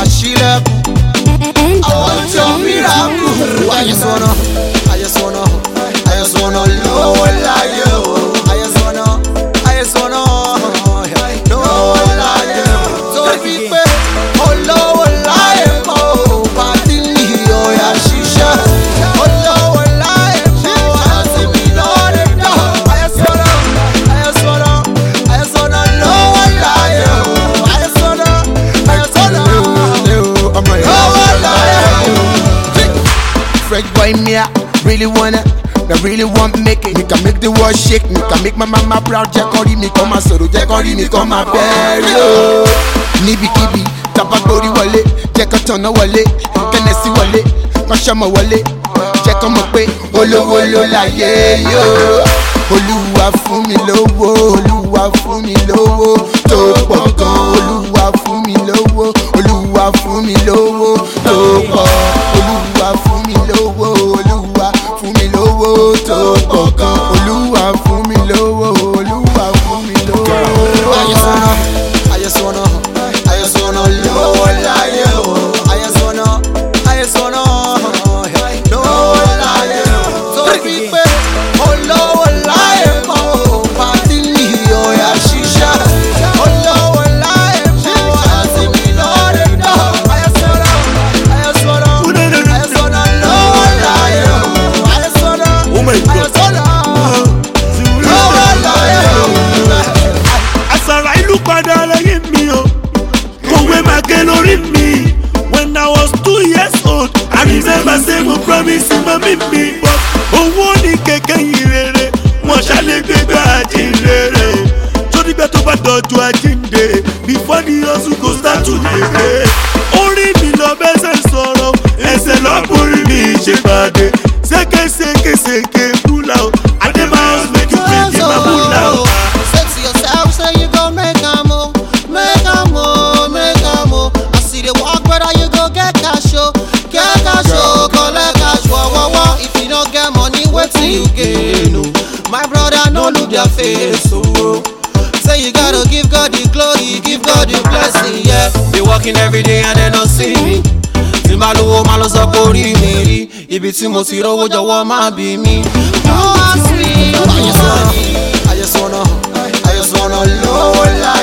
máa ṣílẹ̀kùn. àwọn tí ó miracle. I just wanna, I just wanna, I just wanna lówó láyé o. I just wanna, I just wanna lówó láyé o. torí pé olówó láyé mọ́ ò bá ti ní ọ̀yà ṣiṣẹ́. olówó láyé mọ́ àti mi lọ́ọ̀dẹ̀ náà. I just wanna, I just wanna, I just wanna lówó láyé o. I just wanna, I just wanna lówó láyé o. Fresh boy me, I really wanna. I really want make it. Me can make the world shake. Me can make my mama proud. Jẹ́ kọ́ rí mi kọ́ máa sọ̀rọ̀. Jẹ́ kọ́ rí mi kọ́ máa bẹ̀rẹ̀ o. Níbikíbi tàbá gbórí wọlé. Jẹ́ kọ́ tọ̀nà wọlé. Kẹ́nẹ̀sì wọlé. Kọ́ sọ́mọ wọlé. Jẹ́ kọ́ mọ̀ pé olówó ló láyé yó. Olúwa fún mi lówó. Olúwa fún mi lówó. Tó pọ̀ gan. Olúwa fún mi lówó. Olúwa fún mi lówó. Tó pọ̀. Olúwa fún mi lówó. Olúwa fún mi lówó. Tó pọ̀ gan. Olúwa fún mi lówó. Olúwa fún mi lówó. I just wanna, I just wanna, I just wanna lówó láyé o. I just wanna, I just wanna lówó láyé o. Torí pé olówó láyé mọ́ ò bá ti ní ọ̀yà ṣiṣẹ́. Olówó láyé mọ́ àti mi lọ́ọ̀dẹ̀ náà. I just wanna, I just wanna, I just wanna lówó láyé o. I just wanna, Oh my I God. just wanna lówó láyé o. àṣàrà ìlú padà lẹ́yìn mi o kòwé máa ké lórí mi when i was two years old i remember say mo promise mami mi but owó ní kẹ̀kẹ́ yìí rere wọn ṣàlẹ̀ gbégbá àjíǹrere sódìgbà tó bá dọ̀jú àjíǹde before the hustle go start to dey pay orí mi lọ bẹ́sẹ̀ sọ̀rọ̀ ẹsẹ̀ lọ́kùnrin mi ṣèpàdé sékèsékèsékè búlà o adébáyọ̀ make you pay the búlà o. Say to yourself, say you gon' make am o, make am o, make am o. As you dey walk, brother, you go get cash o, get cash o, collect cash wo wo wo. If you no get money, wetin you gain o? My brother, no look their face o. Say you gotta give God the glory, give God the blessing, yeah. Be working every day and they no see me. Tí máa lówó máa lọ sọ pé orí mi rí, ibi tí mo ti rówó jọ̀wọ́ má bí mi. No ask me, I just wanna, I just wanna, I just wanna lówó láyé.